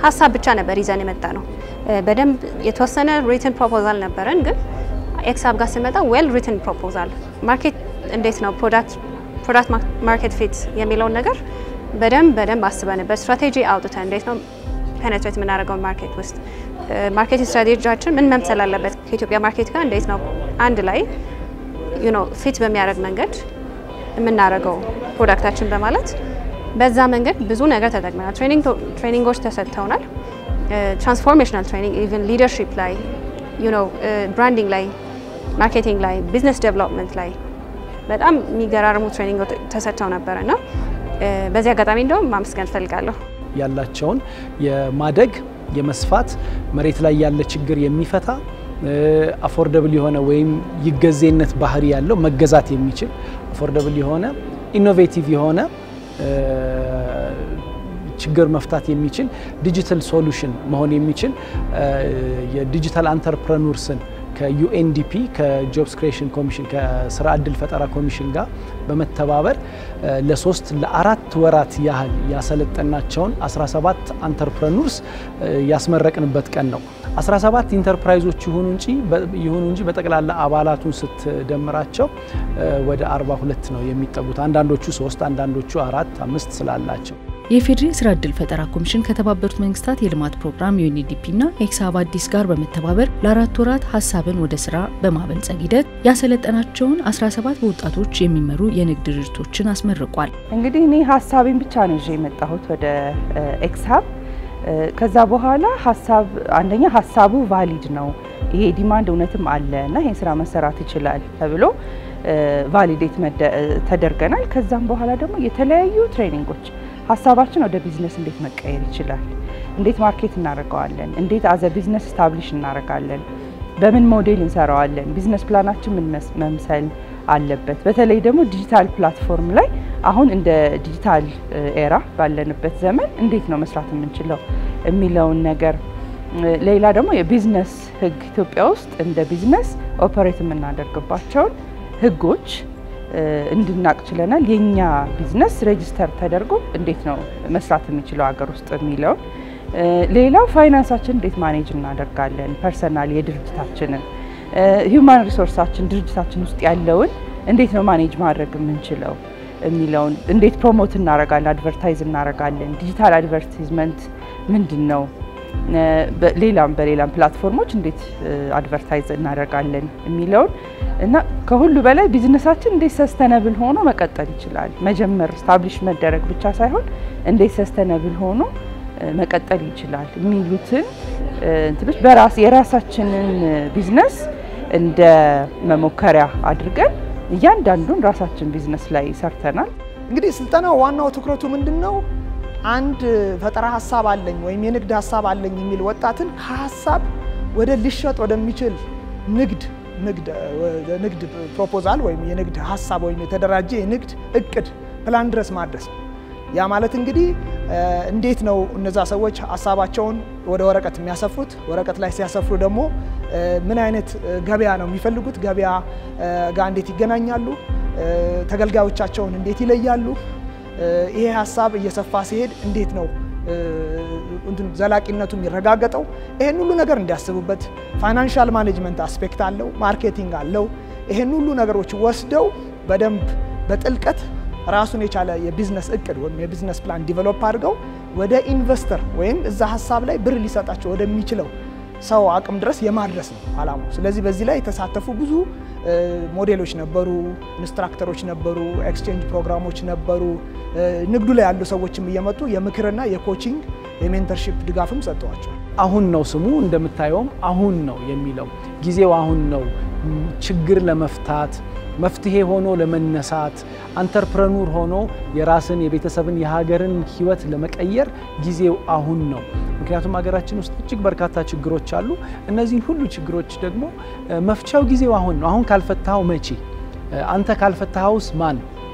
ሀሳብ ብቻ ነበር ይዘን የመጣ ነው። በደንብ የተወሰነ ሪትን ፕሮፖዛል ነበረን፣ ግን ኤክሳብ ጋር ስመጣ ዌል ሪትን ፕሮፖዛል ማርኬት እንዴት ነው ፕሮዳክት ፕሮዳክት ማርኬት ፊት የሚለውን ነገር በደንብ በደንብ አስበንበት ስትራቴጂ አውጥተን እንዴት ነው ፔኔትሬት የምናደርገው ማርኬት ውስጥ ማርኬት ስትራቴጂያችን ምን መምሰል አለበት ከኢትዮጵያ ማርኬት ጋር እንዴት ነው አንድ ላይ ዩ ኖ ፊት በሚያደርግ መንገድ የምናደርገው ፕሮዳክታችን በማለት በዛ መንገድ ብዙ ነገር ተጠቅመናል። ትሬኒንጎች ተሰጥተውናል። ትራንስፎርሜሽናል ትሬኒንግ ኢቨን ሊደርሺፕ ላይ ዩ ኖ ብራንዲንግ ላይ ማርኬቲንግ ላይ ቢዝነስ ዴቨሎፕመንት ላይ በጣም የሚገራርሙ ትሬኒንጎች ተሰጥተው ነበረ እና በዚህ አጋጣሚ እንደውም ማመስገን እፈልጋለሁ። ያላቸውን የማደግ የመስፋት መሬት ላይ ያለ ችግር የሚፈታ አፎርደብል የሆነ ወይም ይገዜነት ባህሪ ያለው መገዛት የሚችል አፎርደብል የሆነ ኢኖቬቲቭ የሆነ ችግር መፍታት የሚችል ዲጂታል ሶሉሽን መሆን የሚችል የዲጂታል አንተርፕረኑርስን ከዩኤንዲፒ ከጆብስ ክሬሽን ኮሚሽን ከስራ እድል ፈጠራ ኮሚሽን ጋር በመተባበር ለሶስት ለአራት ወራት ያህል ያሰለጠናቸውን 17 አንተርፕረኑርስ ያስመረቅንበት ቀን ነው። 17 ኢንተርፕራይዞች ይሁኑ እንጂ ይሁኑ እንጂ በጠቅላላ አባላቱን ስትደምራቸው ወደ 42 ነው የሚጠጉት። አንዳንዶቹ ሶስት አንዳንዶቹ አራት አምስት ስላላቸው የኢፌዴሪ ስራ እድል ፈጠራ ኮሚሽን ከተባበሩት መንግስታት የልማት ፕሮግራም ዩኤንዲፒ እና ኤክሳብ አዲስ ጋር በመተባበር ለአራት ወራት ሀሳብን ወደ ስራ በማበልጸግ ሂደት ያሰለጠናቸውን 17 በወጣቶች የሚመሩ የንግድ ድርጅቶችን አስመርቋል። እንግዲህ እኔ ሀሳቤን ብቻ ነው ይዤ የመጣሁት ወደ ኤክሳብ። ከዛ በኋላ ሀሳብ አንደኛ ሀሳቡ ቫሊድ ነው፣ ይሄ ዲማንድ እውነትም አለ እና ይሄን ስራ መሰራት ይችላል ተብሎ ቫሊዴት ተደርገናል። ከዛም በኋላ ደግሞ የተለያዩ ትሬኒንጎች ሀሳባችን ወደ ቢዝነስ እንዴት መቀየር ይችላል፣ እንዴት ማርኬት እናደርገዋለን፣ እንዴት አዘ ቢዝነስ ስታብሊሽ እናደርጋለን፣ በምን ሞዴል እንሰራዋለን፣ ቢዝነስ ፕላናችን ምን መምሰል አለበት። በተለይ ደግሞ ዲጂታል ፕላትፎርም ላይ አሁን እንደ ዲጂታል ኤራ ባለንበት ዘመን እንዴት ነው መስራት የምንችለው የሚለውን ነገር ሌላ ደግሞ የቢዝነስ ህግ ኢትዮጵያ ውስጥ እንደ ቢዝነስ ኦፐሬት የምናደርግባቸውን ህጎች እንድናቅ ችለናል። የኛ ቢዝነስ ሬጅስተር ተደርጎ እንዴት ነው መስራት የሚችለው ሀገር ውስጥ የሚለውን ሌላው ፋይናንሳችን እንዴት ማኔጅ እናደርጋለን፣ ፐርሰናል የድርጅታችንን ሂውማን ሪሶርሳችን ድርጅታችን ውስጥ ያለውን እንዴት ነው ማኔጅ ማድረግ የምንችለው የሚለውን እንዴት ፕሮሞት እናደርጋለን፣ አድቨርታይዝ እናደርጋለን፣ ዲጂታል አድቨርቲዝመንት ምንድን ነው ሌላም በሌላም ፕላትፎርሞች እንዴት አድቨርታይዝ እናደርጋለን የሚለውን እና ከሁሉ በላይ ቢዝነሳችን እንዴት ሰስተነብል ሆኖ መቀጠል ይችላል። መጀመር ስታብሊሽ መደረግ ብቻ ሳይሆን እንዴት ሰስተነብል ሆኖ መቀጠል ይችላል የሚሉትን እንትኖች በራስ የራሳችንን ቢዝነስ እንደ መሞከሪያ አድርገን እያንዳንዱን ራሳችን ቢዝነስ ላይ ሰርተናል። እንግዲህ ስልጠናው ዋናው ትኩረቱ ምንድን ነው? አንድ ፈጠራ ሀሳብ አለኝ ወይም የንግድ ሀሳብ አለኝ የሚል ወጣትን ከሀሳብ ወደ ሊሸጥ ወደሚችል ንግድ ንግድ ፕሮፖዛል ወይም የንግድ ሀሳብ ወይም የተደራጀ የንግድ እቅድ ፕላን ድረስ ማድረስ ነው። ያ ማለት እንግዲህ እንዴት ነው እነዛ ሰዎች ሀሳባቸውን ወደ ወረቀት የሚያሰፍሩት? ወረቀት ላይ ሲያሰፍሩ ደግሞ ምን አይነት ገበያ ነው የሚፈልጉት? ገበያ ጋር እንዴት ይገናኛሉ? ተገልጋዮቻቸውን እንዴት ይለያሉ? ይሄ ሀሳብ እየሰፋ ሲሄድ እንዴት ነው ዘላቂነቱ የሚረጋገጠው? ይሄን ሁሉ ነገር እንዲያስቡበት ፋይናንሻል ማኔጅመንት አስፔክት አለው፣ ማርኬቲንግ አለው። ይሄን ሁሉ ነገሮች ወስደው በደንብ በጥልቀት ራሱን የቻለ የቢዝነስ እቅድ ወይም የቢዝነስ ፕላን ዲቨሎፕ አድርገው ወደ ኢንቨስተር ወይም እዛ ሀሳብ ላይ ብር ሊሰጣቸው ወደሚችለው ሰው አቅም ድረስ የማድረስ ነው አላማው። ስለዚህ በዚህ ላይ የተሳተፉ ብዙ ሞዴሎች ነበሩ፣ ኢንስትራክተሮች ነበሩ፣ ኤክስቼንጅ ፕሮግራሞች ነበሩ። ንግዱ ላይ ያሉ ሰዎችም እየመጡ የምክርና የኮቺንግ የሜንተርሺፕ ድጋፍም ሰጥተዋቸዋል። አሁን ነው ስሙ እንደምታየውም አሁን ነው የሚለው ጊዜው አሁን ነው ችግር ለመፍታት መፍትሄ ሆኖ ለመነሳት አንተርፕረኑር ሆኖ የራስን የቤተሰብን የሀገርን ሕይወት ለመቀየር ጊዜው አሁን ነው። ምክንያቱም ሀገራችን ውስጥ እጅግ በርካታ ችግሮች አሉ። እነዚህን ሁሉ ችግሮች ደግሞ መፍቻው ጊዜው አሁን ነው። አሁን ካልፈታኸው መቼ? አንተ ካልፈታኸውስ ማን?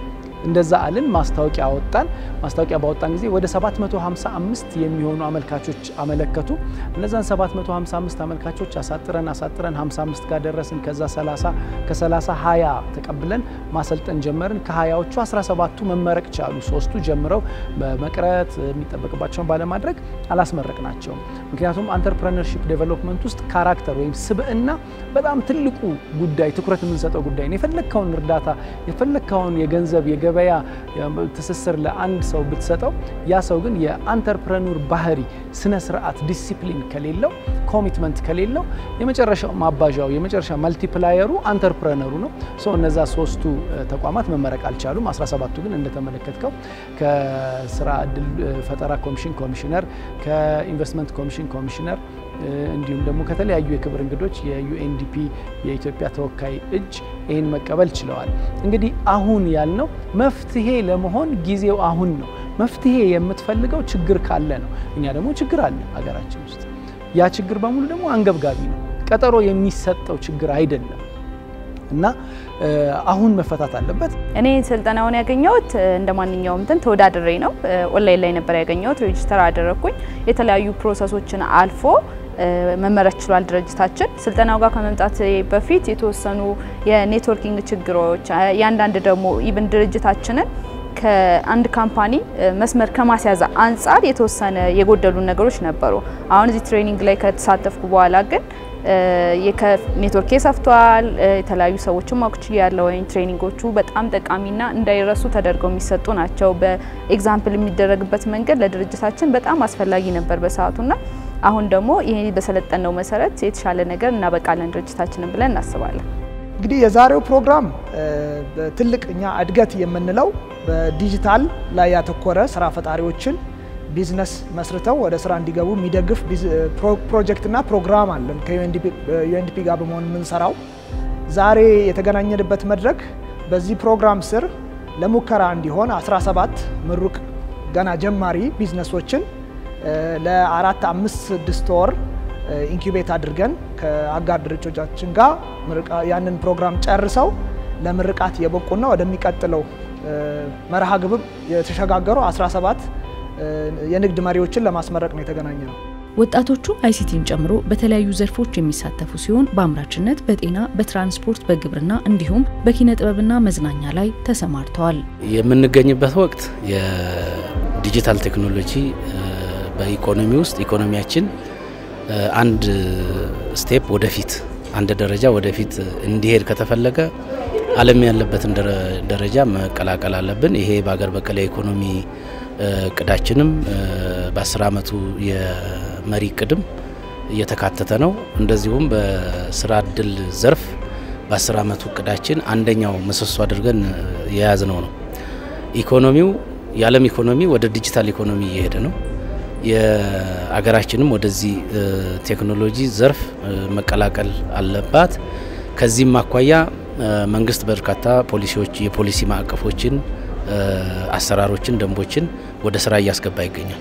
እንደዛ አልን። ማስታወቂያ አወጣን። ማስታወቂያ ባወጣን ጊዜ ወደ 755 የሚሆኑ አመልካቾች አመለከቱ። እነዛን 755 አመልካቾች አሳጥረን አሳጥረን 55 ጋር ደረስን። ከዛ 30 ከ30 20 ተቀብለን ማሰልጠን ጀመርን። ከ20ዎቹ 17ቱ መመረቅ ቻሉ። ሶስቱ ጀምረው በመቅረት የሚጠበቅባቸውን ባለማድረግ አላስመረቅናቸውም። ምክንያቱም አንተርፕረነርሺፕ ዴቨሎፕመንት ውስጥ ካራክተር ወይም ስብዕና በጣም ትልቁ ጉዳይ ትኩረት የምንሰጠው ጉዳይ ነው። የፈለግከውን እርዳታ የፈለግከውን የገንዘብ የገበያ ትስስር ለአንድ ሰው ብትሰጠው ያ ሰው ግን የአንተርፕረኑር ባህሪ፣ ስነ ስርዓት፣ ዲሲፕሊን ከሌለው ኮሚትመንት ከሌለው የመጨረሻው ማባዣው የመጨረሻ መልቲፕላየሩ አንተርፕረነሩ ነው። ሶ እነዛ ሶስቱ ተቋማት መመረቅ አልቻሉም። 17ቱ ግን እንደተመለከትከው ከስራ እድል ፈጠራ ኮሚሽን ኮሚሽነር፣ ከኢንቨስትመንት ኮሚሽን ኮሚሽነር እንዲሁም ደግሞ ከተለያዩ የክብር እንግዶች የዩኤንዲፒ የኢትዮጵያ ተወካይ እጅ ይህን መቀበል ችለዋል። እንግዲህ አሁን ያልነው መፍትሄ ለመሆን ጊዜው አሁን ነው። መፍትሄ የምትፈልገው ችግር ካለ ነው። እኛ ደግሞ ችግር አለ ሀገራችን ውስጥ። ያ ችግር በሙሉ ደግሞ አንገብጋቢ ነው። ቀጠሮ የሚሰጠው ችግር አይደለም እና አሁን መፈታት አለበት። እኔ ስልጠናውን ያገኘሁት እንደ ማንኛውም እንትን ተወዳድሬ ነው። ኦንላይን ላይ ነበር ያገኘሁት። ሬጅስተር አደረግኩኝ። የተለያዩ ፕሮሰሶችን አልፎ መመረት ችሏል ድርጅታችን። ስልጠናው ጋር ከመምጣት በፊት የተወሰኑ የኔትወርኪንግ ችግሮች፣ ያንዳንድ ደግሞ ኢቭን ድርጅታችንን ከአንድ ካምፓኒ መስመር ከማስያዝ አንጻር የተወሰነ የጎደሉ ነገሮች ነበሩ። አሁን እዚህ ትሬኒንግ ላይ ከተሳተፍኩ በኋላ ግን ኔትወርክ ሰፍቷል። የተለያዩ ሰዎችን ማኩች ያለው ወይም ትሬኒንጎቹ በጣም ጠቃሚና እንዳይረሱ ተደርገው የሚሰጡ ናቸው። በኤግዛምፕል የሚደረግበት መንገድ ለድርጅታችን በጣም አስፈላጊ ነበር በሰዓቱና አሁን ደግሞ ይሄ በሰለጠነው መሰረት የተሻለ ነገር እናበቃለን ድርጅታችንን ብለን እናስባለን። እንግዲህ የዛሬው ፕሮግራም ትልቅ እኛ እድገት የምንለው በዲጂታል ላይ ያተኮረ ስራ ፈጣሪዎችን ቢዝነስ መስርተው ወደ ስራ እንዲገቡ የሚደግፍ ፕሮጀክትና ፕሮግራም አለን ከዩኤንዲፒ ጋር በመሆን የምንሰራው። ዛሬ የተገናኘንበት መድረክ በዚህ ፕሮግራም ስር ለሙከራ እንዲሆን 17 ምሩቅ ገና ጀማሪ ቢዝነሶችን ለአራት አምስት ስድስት ወር ኢንኩቤት አድርገን ከአጋር ድርጅቶቻችን ጋር ያንን ፕሮግራም ጨርሰው ለምርቃት የበቁና ወደሚቀጥለው መርሃ ግብር የተሸጋገሩ 17 የንግድ መሪዎችን ለማስመረቅ ነው የተገናኘ ነው። ወጣቶቹ አይሲቲን ጨምሮ በተለያዩ ዘርፎች የሚሳተፉ ሲሆን በአምራችነት፣ በጤና፣ በትራንስፖርት፣ በግብርና እንዲሁም በኪነ ጥበብና መዝናኛ ላይ ተሰማርተዋል። የምንገኝበት ወቅት የዲጂታል ቴክኖሎጂ በኢኮኖሚ ውስጥ ኢኮኖሚያችን አንድ ስቴፕ ወደፊት አንድ ደረጃ ወደፊት እንዲሄድ ከተፈለገ ዓለም ያለበትን ደረጃ መቀላቀል አለብን። ይሄ በሀገር በቀል የኢኮኖሚ እቅዳችንም በአስር አመቱ የመሪ እቅድም እየተካተተ ነው። እንደዚሁም በስራ እድል ዘርፍ በአስር አመቱ እቅዳችን አንደኛው ምሰሶ አድርገን የያዝነው ነው። ኢኮኖሚው የዓለም ኢኮኖሚ ወደ ዲጂታል ኢኮኖሚ እየሄደ ነው። የአገራችንም ወደዚህ ቴክኖሎጂ ዘርፍ መቀላቀል አለባት። ከዚህም አኳያ መንግስት በርካታ ፖሊሲዎች የፖሊሲ ማዕቀፎችን፣ አሰራሮችን፣ ደንቦችን ወደ ስራ እያስገባ ይገኛል።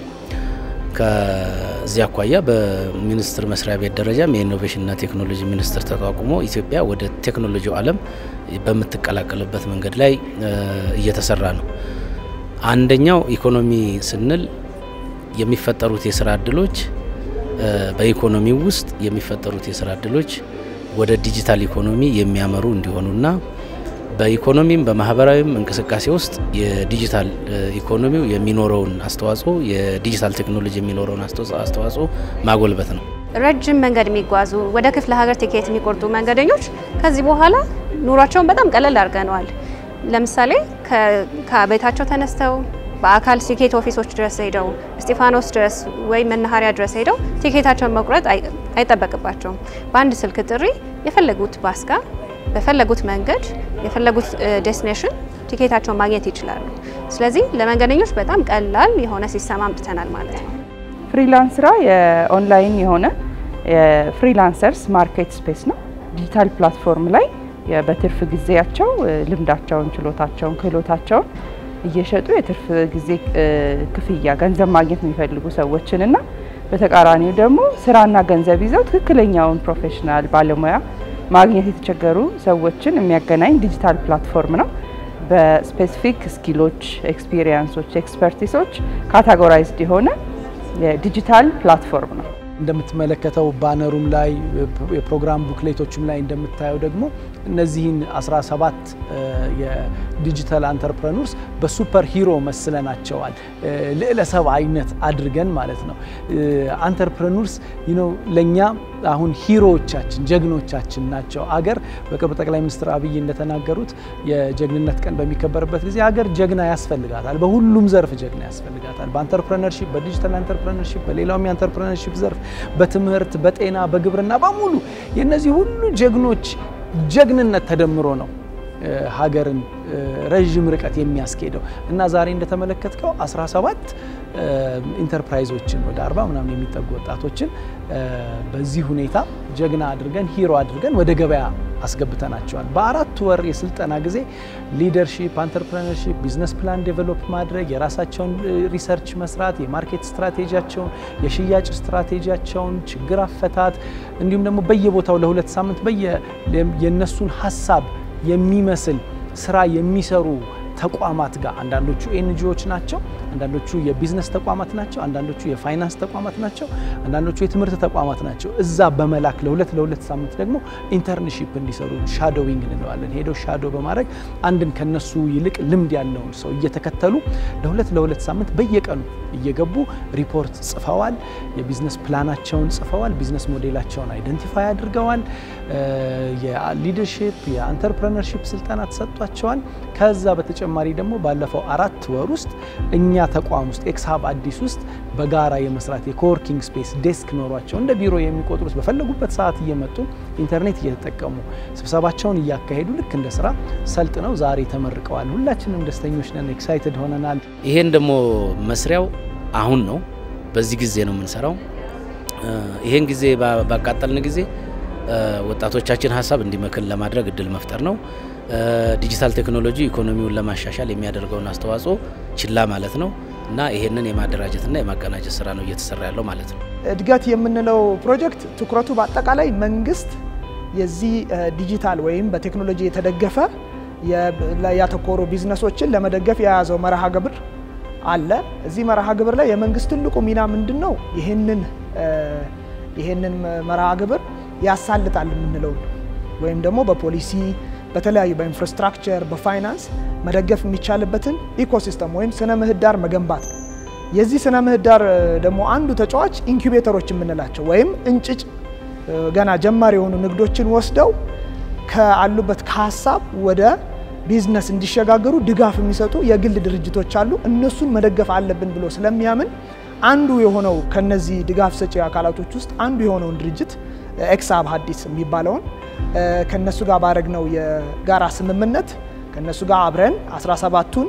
ከዚህ አኳያ በሚኒስቴር መስሪያ ቤት ደረጃም የኢኖቬሽንና ቴክኖሎጂ ሚኒስቴር ተቋቁሞ ኢትዮጵያ ወደ ቴክኖሎጂው ዓለም በምትቀላቀልበት መንገድ ላይ እየተሰራ ነው። አንደኛው ኢኮኖሚ ስንል የሚፈጠሩት የስራ እድሎች በኢኮኖሚው ውስጥ የሚፈጠሩት የስራ እድሎች ወደ ዲጂታል ኢኮኖሚ የሚያመሩ እንዲሆኑና በኢኮኖሚም በማህበራዊም እንቅስቃሴ ውስጥ የዲጂታል ኢኮኖሚው የሚኖረውን አስተዋጽኦ የዲጂታል ቴክኖሎጂ የሚኖረውን አስተዋጽኦ ማጎልበት ነው። ረጅም መንገድ የሚጓዙ ወደ ክፍለ ሀገር ቲኬት የሚቆርጡ መንገደኞች ከዚህ በኋላ ኑሯቸውን በጣም ቀለል አድርገነዋል። ለምሳሌ ከቤታቸው ተነስተው በአካል ቲኬት ኦፊሶች ድረስ ሄደው እስጢፋኖስ ድረስ ወይም መናኸሪያ ድረስ ሄደው ቲኬታቸውን መቁረጥ አይጠበቅባቸውም። በአንድ ስልክ ጥሪ የፈለጉት ባስ ጋር በፈለጉት መንገድ የፈለጉት ዴስቲኔሽን ቲኬታቸውን ማግኘት ይችላሉ። ስለዚህ ለመንገደኞች በጣም ቀላል የሆነ ሲስተም አምጥተናል ማለት ነው። ፍሪላንስ ስራ የኦንላይን የሆነ የፍሪላንሰርስ ማርኬት ስፔስ ነው። ዲጂታል ፕላትፎርም ላይ በትርፍ ጊዜያቸው ልምዳቸውን፣ ችሎታቸውን፣ ክህሎታቸውን እየሸጡ የትርፍ ጊዜ ክፍያ ገንዘብ ማግኘት የሚፈልጉ ሰዎችንና በተቃራኒው ደግሞ ስራና ገንዘብ ይዘው ትክክለኛውን ፕሮፌሽናል ባለሙያ ማግኘት የተቸገሩ ሰዎችን የሚያገናኝ ዲጂታል ፕላትፎርም ነው። በስፔሲፊክ ስኪሎች፣ ኤክስፒሪየንሶች፣ ኤክስፐርቲሶች ካታጎራይዝድ የሆነ የዲጂታል ፕላትፎርም ነው። እንደምትመለከተው ባነሩም ላይ የፕሮግራም ቡክሌቶችም ላይ እንደምታየው ደግሞ እነዚህን 17 የዲጂታል አንተርፕረኑርስ በሱፐር ሂሮ መስለናቸዋል። ልዕለ ሰብአዊነት አድርገን ማለት ነው። አንተርፕረኑርስ ለእኛ አሁን ሂሮዎቻችን ጀግኖቻችን ናቸው። አገር በቅርብ ጠቅላይ ሚኒስትር አብይ እንደተናገሩት የጀግንነት ቀን በሚከበርበት ጊዜ አገር ጀግና ያስፈልጋታል። በሁሉም ዘርፍ ጀግና ያስፈልጋታል። በአንተርፕረነርሺፕ፣ በዲጂታል አንተርፕረነርሺፕ፣ በሌላውም የአንተርፕረነርሺፕ ዘርፍ፣ በትምህርት፣ በጤና፣ በግብርና በሙሉ የእነዚህ ሁሉ ጀግኖች ጀግንነት ተደምሮ ነው ሀገርን ረዥም ርቀት የሚያስኬደው እና ዛሬ እንደተመለከትከው 17 ኢንተርፕራይዞችን ወደ 40 ምናምን የሚጠጉ ወጣቶችን በዚህ ሁኔታ ጀግና አድርገን ሂሮ አድርገን ወደ ገበያ አስገብተናቸዋል። በአራት ወር የስልጠና ጊዜ ሊደርሺፕ፣ አንተርፕረነርሺፕ፣ ቢዝነስ ፕላን ዴቨሎፕ ማድረግ፣ የራሳቸውን ሪሰርች መስራት፣ የማርኬት ስትራቴጂያቸውን፣ የሽያጭ ስትራቴጂያቸውን፣ ችግር አፈታት እንዲሁም ደግሞ በየቦታው ለሁለት ሳምንት በየ የነሱን ሀሳብ የሚመስል ስራ የሚሰሩ ተቋማት ጋር አንዳንዶቹ ኤንጂኦዎች ናቸው፣ አንዳንዶቹ የቢዝነስ ተቋማት ናቸው፣ አንዳንዶቹ የፋይናንስ ተቋማት ናቸው፣ አንዳንዶቹ የትምህርት ተቋማት ናቸው። እዛ በመላክ ለሁለት ለሁለት ሳምንት ደግሞ ኢንተርንሺፕ እንዲሰሩ ሻዶዊንግ እንለዋለን። ሄደው ሻዶ በማድረግ አንድን ከነሱ ይልቅ ልምድ ያለውን ሰው እየተከተሉ ለሁለት ለሁለት ሳምንት በየቀኑ እየገቡ ሪፖርት ጽፈዋል። የቢዝነስ ፕላናቸውን ጽፈዋል። ቢዝነስ ሞዴላቸውን አይደንቲፋይ አድርገዋል። የሊደርሺፕ የአንተርፕረነርሺፕ ስልጠና ተሰጥቷቸዋል። ከዛ በተጨማሪ ደግሞ ባለፈው አራት ወር ውስጥ እኛ ተቋም ውስጥ ኤክስሀብ አዲስ ውስጥ በጋራ የመስራት የኮወርኪንግ ስፔስ ዴስክ ኖሯቸው እንደ ቢሮ የሚቆጥሩት በፈለጉበት ሰዓት እየመጡ ኢንተርኔት እየተጠቀሙ ስብሰባቸውን እያካሄዱ ልክ እንደ ስራ ሰልጥነው ዛሬ ተመርቀዋል። ሁላችንም ደስተኞች ነን፣ ኤክሳይትድ ሆነናል። ይሄን ደግሞ መስሪያው አሁን ነው፣ በዚህ ጊዜ ነው የምንሰራው። ይሄን ጊዜ ባቃጠልን ጊዜ ወጣቶቻችን ሀሳብ እንዲመክን ለማድረግ እድል መፍጠር ነው። ዲጂታል ቴክኖሎጂ ኢኮኖሚውን ለማሻሻል የሚያደርገውን አስተዋጽኦ ችላ ማለት ነው እና ይሄንን የማደራጀትና የማቀናጀት ስራ ነው እየተሰራ ያለው ማለት ነው። እድገት የምንለው ፕሮጀክት ትኩረቱ በአጠቃላይ መንግስት የዚህ ዲጂታል ወይም በቴክኖሎጂ የተደገፈ ያተኮሩ ቢዝነሶችን ለመደገፍ የያዘው መርሃ ግብር አለ። እዚህ መርሃ ግብር ላይ የመንግስት ትልቁ ሚና ምንድን ነው? ይህንን ይህንን መርሃ ግብር ያሳልጣል የምንለው ወይም ደግሞ በፖሊሲ በተለያዩ በኢንፍራስትራክቸር በፋይናንስ መደገፍ የሚቻልበትን ኢኮሲስተም ወይም ስነ ምህዳር መገንባት ነው። የዚህ ስነ ምህዳር ደግሞ አንዱ ተጫዋች ኢንኩቤተሮች የምንላቸው ወይም እንጭጭ ገና ጀማሪ የሆኑ ንግዶችን ወስደው ከአሉበት ከሀሳብ ወደ ቢዝነስ እንዲሸጋገሩ ድጋፍ የሚሰጡ የግል ድርጅቶች አሉ። እነሱን መደገፍ አለብን ብሎ ስለሚያምን አንዱ የሆነው ከነዚህ ድጋፍ ሰጪ አካላቶች ውስጥ አንዱ የሆነውን ድርጅት ኤክስሀብ ሀዲስ የሚባለውን ከነሱ ጋር ባደረግነው የጋራ ስምምነት ከነሱ ጋር አብረን 17ቱን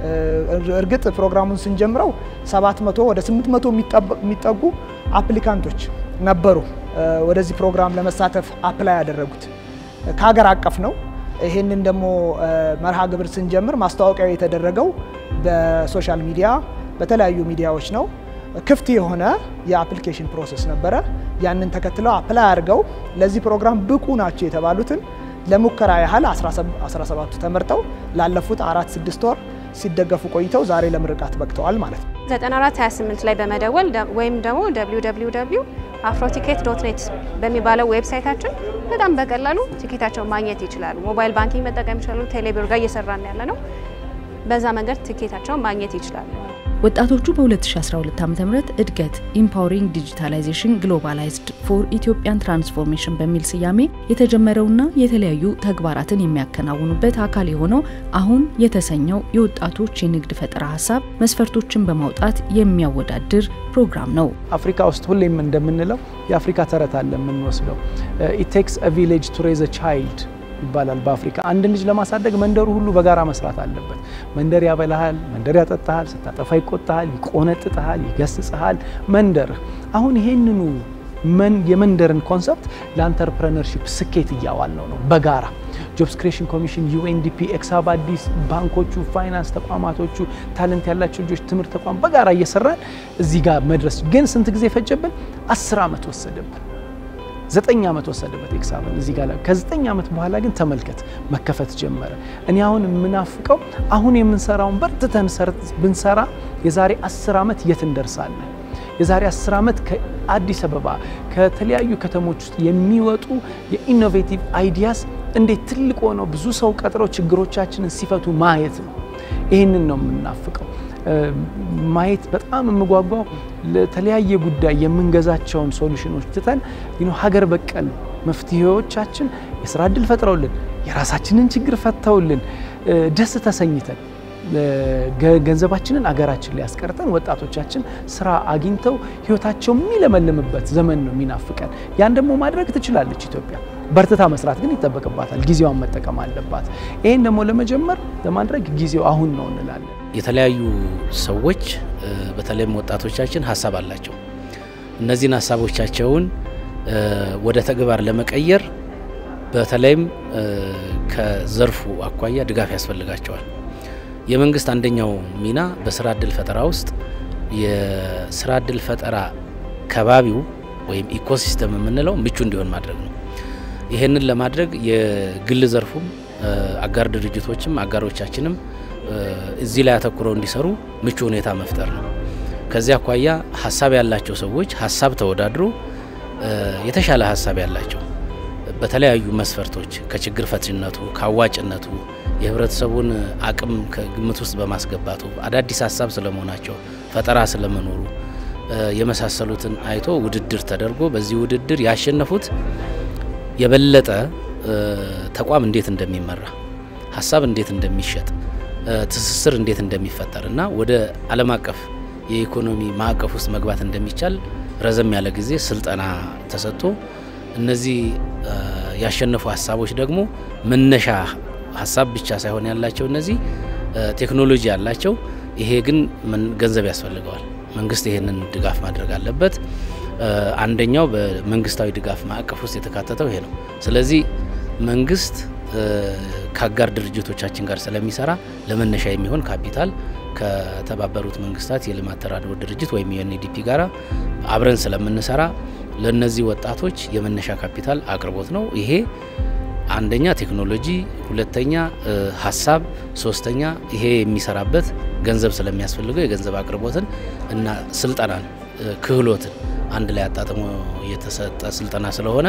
እርግጥ ፕሮግራሙን ስንጀምረው 700 ወደ 800 የሚጠጉ አፕሊካንቶች ነበሩ ወደዚህ ፕሮግራም ለመሳተፍ አፕላይ ያደረጉት ከሀገር አቀፍ ነው። ይህንን ደግሞ መርሃ ግብር ስንጀምር ማስታወቂያው የተደረገው በሶሻል ሚዲያ በተለያዩ ሚዲያዎች ነው። ክፍት የሆነ የአፕሊኬሽን ፕሮሰስ ነበረ። ያንን ተከትለው አፕላይ አድርገው ለዚህ ፕሮግራም ብቁ ናቸው የተባሉትን ለሙከራ ያህል 17ቱ ተመርጠው ላለፉት አራት ስድስት ወር ሲደገፉ ቆይተው ዛሬ ለምርቃት በቅተዋል ማለት ነው። 9428 ላይ በመደወል ወይም ደግሞ www አፍሮቲኬት ዶት ኔት በሚባለው ዌብሳይታችን በጣም በቀላሉ ቲኬታቸውን ማግኘት ይችላሉ። ሞባይል ባንኪንግ መጠቀም ይችላሉ። ቴሌብር ጋር እየሰራን ያለ ነው። በዛ መንገድ ቲኬታቸውን ማግኘት ይችላሉ። ወጣቶቹ በ2012 ዓ ም እድገት ኢምፓወሪንግ ዲጂታላይዜሽን ግሎባላይዝድ ፎር ኢትዮጵያን ትራንስፎርሜሽን በሚል ስያሜ የተጀመረውና የተለያዩ ተግባራትን የሚያከናውኑበት አካል የሆነው አሁን የተሰኘው የወጣቶች የንግድ ፈጠራ ሀሳብ መስፈርቶችን በማውጣት የሚያወዳድር ፕሮግራም ነው። አፍሪካ ውስጥ ሁሌም እንደምንለው የአፍሪካ ተረት አለ የምንወስደው ኢት ቴክስ አ ቪሌጅ ቱ ሬዝ አ ቻይልድ ይባላል። በአፍሪካ አንድ ልጅ ለማሳደግ መንደሩ ሁሉ በጋራ መስራት አለበት። መንደር ያበላሃል፣ መንደር ያጠጣሃል፣ ስታጠፋ ይቆጣሃል፣ ይቆነጥጥሃል፣ ይገስጽሃል። መንደርህ አሁን ይሄንኑ የመንደርን ኮንሰፕት ለአንተርፕረነርሺፕ ስኬት እያዋል ነው ነው በጋራ ጆብስ ክሬሽን ኮሚሽን፣ ዩኤንዲፒ፣ ኤክስሀብ አዲስ፣ ባንኮቹ፣ ፋይናንስ ተቋማቶቹ፣ ታለንት ያላቸው ልጆች ትምህርት ተቋም በጋራ እየሰራን እዚህ ጋር መድረስ ግን ስንት ጊዜ ፈጀብን? አስር ዓመት ወሰደብን። ዘጠኝ ዓመት ወሰደበት ኤክሳብን እዚህ ጋር ከዘጠኝ ዓመት በኋላ ግን ተመልከት መከፈት ጀመረ። እኔ አሁን የምናፍቀው አሁን የምንሰራውን በርትተን ብንሰራ የዛሬ አስር ዓመት የት እንደርሳለን? የዛሬ አስር ዓመት ከአዲስ አበባ ከተለያዩ ከተሞች ውስጥ የሚወጡ የኢኖቬቲቭ አይዲያስ እንዴት ትልቅ ሆነው ብዙ ሰው ቀጥረው ችግሮቻችንን ሲፈቱ ማየት ነው። ይህንን ነው የምናፍቀው። ማየት በጣም የምጓጓው ለተለያየ ጉዳይ የምንገዛቸውን ሶሉሽኖች ትተን ሀገር በቀል መፍትሄዎቻችን የስራ እድል ፈጥረውልን የራሳችንን ችግር ፈተውልን ደስ ተሰኝተን ገንዘባችንን አገራችን ላይ ያስቀርተን ወጣቶቻችን ስራ አግኝተው ህይወታቸው የሚለመልምበት ዘመን ነው የሚናፍቀን። ያን ደግሞ ማድረግ ትችላለች ኢትዮጵያ። በርትታ መስራት ግን ይጠበቅባታል። ጊዜዋን መጠቀም አለባት። ይህን ደግሞ ለመጀመር ለማድረግ ጊዜው አሁን ነው እንላለን። የተለያዩ ሰዎች በተለይም ወጣቶቻችን ሀሳብ አላቸው። እነዚህን ሀሳቦቻቸውን ወደ ተግባር ለመቀየር በተለይም ከዘርፉ አኳያ ድጋፍ ያስፈልጋቸዋል። የመንግስት አንደኛው ሚና በስራ እድል ፈጠራ ውስጥ የስራ እድል ፈጠራ ከባቢው ወይም ኢኮሲስተም የምንለው ምቹ እንዲሆን ማድረግ ነው። ይህንን ለማድረግ የግል ዘርፉም አጋር ድርጅቶችም አጋሮቻችንም እዚህ ላይ አተኩረው እንዲሰሩ ምቹ ሁኔታ መፍጠር ነው። ከዚህ አኳያ ሀሳብ ያላቸው ሰዎች ሀሳብ ተወዳድሮ የተሻለ ሀሳብ ያላቸው በተለያዩ መስፈርቶች ከችግር ፈቺነቱ፣ ከአዋጭነቱ፣ የህብረተሰቡን አቅም ከግምት ውስጥ በማስገባቱ አዳዲስ ሀሳብ ስለመሆናቸው፣ ፈጠራ ስለመኖሩ የመሳሰሉትን አይቶ ውድድር ተደርጎ በዚህ ውድድር ያሸነፉት የበለጠ ተቋም እንዴት እንደሚመራ ሀሳብ እንዴት እንደሚሸጥ ትስስር እንዴት እንደሚፈጠር እና ወደ ዓለም አቀፍ የኢኮኖሚ ማዕቀፍ ውስጥ መግባት እንደሚቻል ረዘም ያለ ጊዜ ስልጠና ተሰጥቶ እነዚህ ያሸነፉ ሀሳቦች ደግሞ መነሻ ሀሳብ ብቻ ሳይሆን ያላቸው እነዚህ ቴክኖሎጂ ያላቸው፣ ይሄ ግን ገንዘብ ያስፈልገዋል። መንግስት ይሄንን ድጋፍ ማድረግ አለበት። አንደኛው በመንግስታዊ ድጋፍ ማዕቀፍ ውስጥ የተካተተው ይሄ ነው። ስለዚህ መንግስት ከአጋር ድርጅቶቻችን ጋር ስለሚሰራ ለመነሻ የሚሆን ካፒታል ከተባበሩት መንግስታት የልማት ተራድኦ ድርጅት ወይም ዩኤንዲፒ ጋራ አብረን ስለምንሰራ ለነዚህ ወጣቶች የመነሻ ካፒታል አቅርቦት ነው። ይሄ አንደኛ ቴክኖሎጂ፣ ሁለተኛ ሀሳብ፣ ሶስተኛ ይሄ የሚሰራበት ገንዘብ ስለሚያስፈልገው የገንዘብ አቅርቦትን እና ስልጠናን፣ ክህሎትን አንድ ላይ አጣጥሞ የተሰጠ ስልጠና ስለሆነ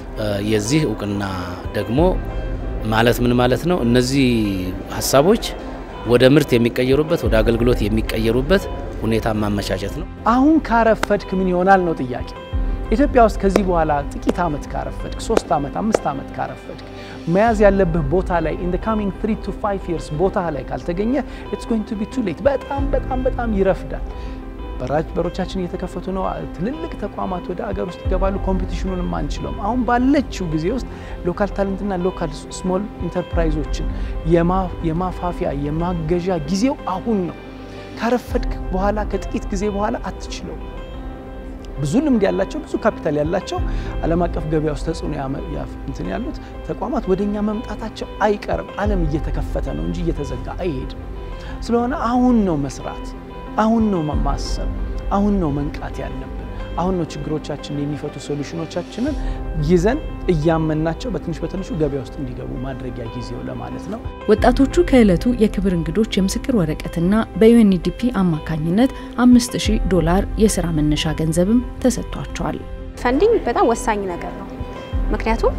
የዚህ እውቅና ደግሞ ማለት ምን ማለት ነው? እነዚህ ሀሳቦች ወደ ምርት የሚቀየሩበት ወደ አገልግሎት የሚቀየሩበት ሁኔታ ማመቻቸት ነው። አሁን ካረፈድክ ምን ይሆናል ነው ጥያቄ። ኢትዮጵያ ውስጥ ከዚህ በኋላ ጥቂት ዓመት ካረፈድክ፣ ሶስት ዓመት አምስት ዓመት ካረፈድክ መያዝ ያለብህ ቦታ ላይ ኢን ካሚንግ ትሪ ቱ ፋይቭ ይርስ ቦታ ላይ ካልተገኘ ኢትስ ጎይንግ ቱ ቢ ቱ ሌት። በጣም በጣም በጣም ይረፍዳል። በሮቻችን እየተከፈቱ ነው። ትልልቅ ተቋማት ወደ አገር ውስጥ ይገባሉ። ኮምፒቲሽኑንም አንችለውም። አሁን ባለችው ጊዜ ውስጥ ሎካል ታለንትና ሎካል ስሞል ኢንተርፕራይዞችን የማፋፊያ የማገዣ ጊዜው አሁን ነው። ካረፈድክ በኋላ ከጥቂት ጊዜ በኋላ አትችለው። ብዙ ልምድ ያላቸው ብዙ ካፒታል ያላቸው ዓለም አቀፍ ገበያ ውስጥ ተጽዕኖ እንትን ያሉት ተቋማት ወደ እኛ መምጣታቸው አይቀርም። ዓለም እየተከፈተ ነው እንጂ እየተዘጋ አይሄድም። ስለሆነ አሁን ነው መስራት አሁን ነው ማሰብ፣ አሁን ነው መንቃት ያለብን። አሁን ነው ችግሮቻችንን የሚፈቱ ሶሉሽኖቻችንን ይዘን እያመናቸው በትንሽ በትንሹ ገበያ ውስጥ እንዲገቡ ማድረጊያ ጊዜው ለማለት ነው። ወጣቶቹ ከዕለቱ የክብር እንግዶች የምስክር ወረቀትና በዩኤንዲፒ አማካኝነት 5000 ዶላር የስራ መነሻ ገንዘብም ተሰጥቷቸዋል። ፈንዲንግ በጣም ወሳኝ ነገር ነው። ምክንያቱም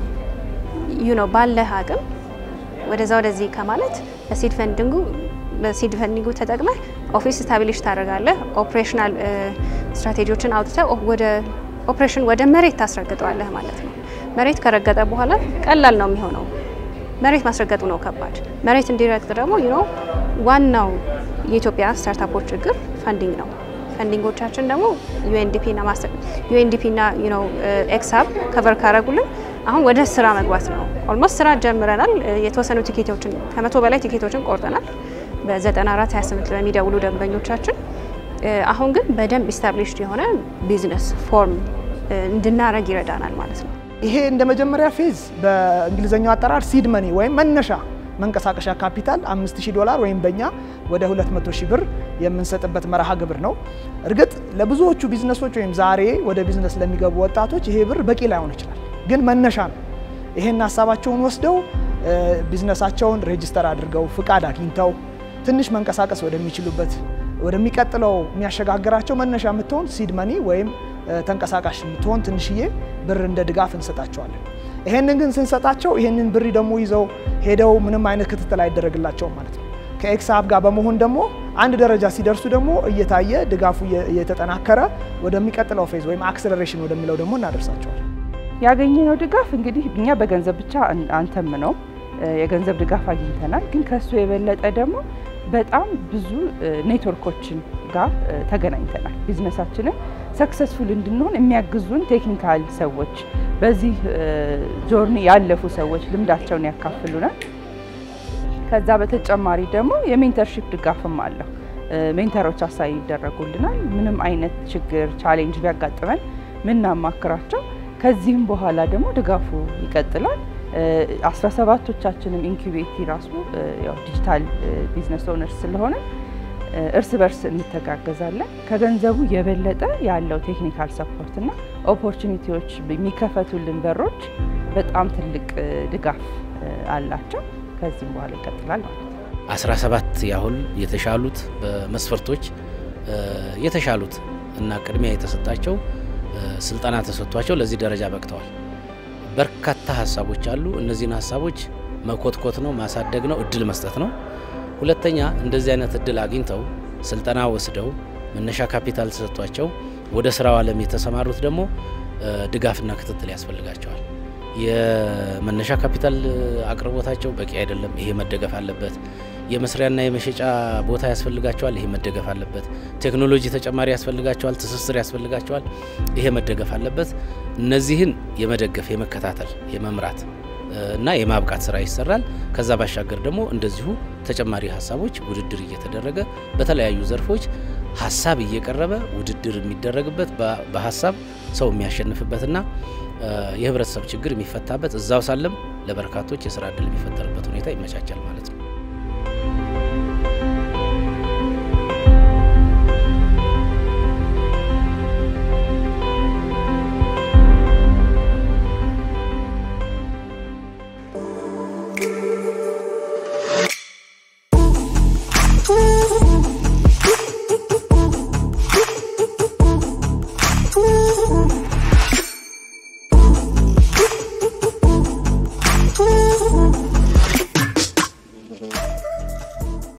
ዩ ነው ባለህ አቅም ወደዛ ወደዚህ ከማለት በሲድ ፈንዲንጉ በሲድ ፈንዲንጉ ተጠቅመህ ኦፊስ ስታብሊሽ ታደርጋለህ። ኦፕሬሽናል ስትራቴጂዎችን አውጥተህ ወደ ኦፕሬሽን ወደ መሬት ታስረግጠዋለህ ማለት ነው። መሬት ከረገጠ በኋላ ቀላል ነው የሚሆነው። መሬት ማስረገጡ ነው ከባድ። መሬት እንዲረግጥ ደግሞ ዩ ኖ ዋናው የኢትዮጵያ ስታርታፖች ችግር ፈንዲንግ ነው። ፈንዲንጎቻችን ደግሞ ዩኤንዲፒ እና ማስተር ዩኤንዲፒ እና ዩ ኖ ኤክስሀብ ከቨር ካረጉልን አሁን ወደ ስራ መግባት ነው። ኦልሞስት ስራ ጀምረናል። የተወሰኑ ቲኬቶችን ከመቶ በላይ ቲኬቶችን ቆርጠናል በ94 28 ለሚደውሉ ደንበኞቻችን። አሁን ግን በደንብ ኢስታብሊሽድ የሆነ ቢዝነስ ፎርም እንድናረግ ይረዳናል ማለት ነው። ይሄ እንደ መጀመሪያ ፌዝ በእንግሊዝኛው አጠራር ሲድ መኒ ወይም መነሻ መንቀሳቀሻ ካፒታል 5000 ዶላር ወይም በእኛ ወደ 200 ሺህ ብር የምንሰጥበት መርሃ ግብር ነው። እርግጥ ለብዙዎቹ ቢዝነሶች ወይም ዛሬ ወደ ቢዝነስ ለሚገቡ ወጣቶች ይሄ ብር በቂ ላይሆን ይችላል። ግን መነሻ ነው። ይሄን ሀሳባቸውን ወስደው ቢዝነሳቸውን ሬጅስተር አድርገው ፍቃድ አግኝተው ትንሽ መንቀሳቀስ ወደሚችሉበት ወደሚቀጥለው የሚያሸጋግራቸው መነሻ የምትሆን ሲድ መኒ ወይም ተንቀሳቃሽ የምትሆን ትንሽዬ ብር እንደ ድጋፍ እንሰጣቸዋለን። ይሄንን ግን ስንሰጣቸው ይሄንን ብር ደግሞ ይዘው ሄደው ምንም አይነት ክትትል አይደረግላቸውም ማለት ነው። ከኤክስሀብ ጋር በመሆን ደግሞ አንድ ደረጃ ሲደርሱ ደግሞ እየታየ ድጋፉ እየተጠናከረ ወደሚቀጥለው ፌዝ ወይም አክሰለሬሽን ወደሚለው ደግሞ እናደርሳቸዋለን። ያገኘነው ድጋፍ እንግዲህ እኛ በገንዘብ ብቻ አንተም ነው የገንዘብ ድጋፍ አግኝተናል። ግን ከሱ የበለጠ ደግሞ በጣም ብዙ ኔትወርኮችን ጋር ተገናኝተናል። ቢዝነሳችንን ሰክሰስፉል እንድንሆን የሚያግዙን ቴክኒካል ሰዎች፣ በዚህ ጆርኒ ያለፉ ሰዎች ልምዳቸውን ያካፍሉናል። ከዛ በተጨማሪ ደግሞ የሜንተርሺፕ ድጋፍም አለው። ሜንተሮች አሳይ ይደረጉልናል። ምንም አይነት ችግር ቻሌንጅ ቢያጋጥመን ምናማክራቸው ከዚህም በኋላ ደግሞ ድጋፉ ይቀጥላል። አስራ ሰባቶቻችንም ኢንኩቤቲ ራሱ ያው ዲጂታል ቢዝነስ ኦነርስ ስለሆነ እርስ በርስ እንተጋገዛለን። ከገንዘቡ የበለጠ ያለው ቴክኒካል ሰፖርት እና ኦፖርቹኒቲዎች የሚከፈቱልን በሮች በጣም ትልቅ ድጋፍ አላቸው። ከዚህም በኋላ ይቀጥላል ማለት ነው። 17 ያህል የተሻሉት በመስፈርቶች የተሻሉት እና ቅድሚያ የተሰጣቸው ስልጠና ተሰጥቷቸው ለዚህ ደረጃ በቅተዋል። በርካታ ሀሳቦች አሉ። እነዚህን ሀሳቦች መኮትኮት ነው፣ ማሳደግ ነው፣ እድል መስጠት ነው። ሁለተኛ እንደዚህ አይነት እድል አግኝተው ስልጠና ወስደው መነሻ ካፒታል ተሰጥቷቸው ወደ ስራው ዓለም የተሰማሩት ደግሞ ድጋፍና ክትትል ያስፈልጋቸዋል። የመነሻ ካፒታል አቅርቦታቸው በቂ አይደለም። ይሄ መደገፍ አለበት። የመስሪያና የመሸጫ ቦታ ያስፈልጋቸዋል። ይሄ መደገፍ አለበት። ቴክኖሎጂ ተጨማሪ ያስፈልጋቸዋል። ትስስር ያስፈልጋቸዋል። ይሄ መደገፍ አለበት። እነዚህን የመደገፍ የመከታተል፣ የመምራት እና የማብቃት ስራ ይሰራል። ከዛ ባሻገር ደግሞ እንደዚሁ ተጨማሪ ሀሳቦች ውድድር እየተደረገ በተለያዩ ዘርፎች ሀሳብ እየቀረበ ውድድር የሚደረግበት በሀሳብ ሰው የሚያሸንፍበትና የህብረተሰብ ችግር የሚፈታበት እዛው ሳለም ለበርካቶች የስራ እድል የሚፈጠርበት ሁኔታ ይመቻቻል ማለት ነው።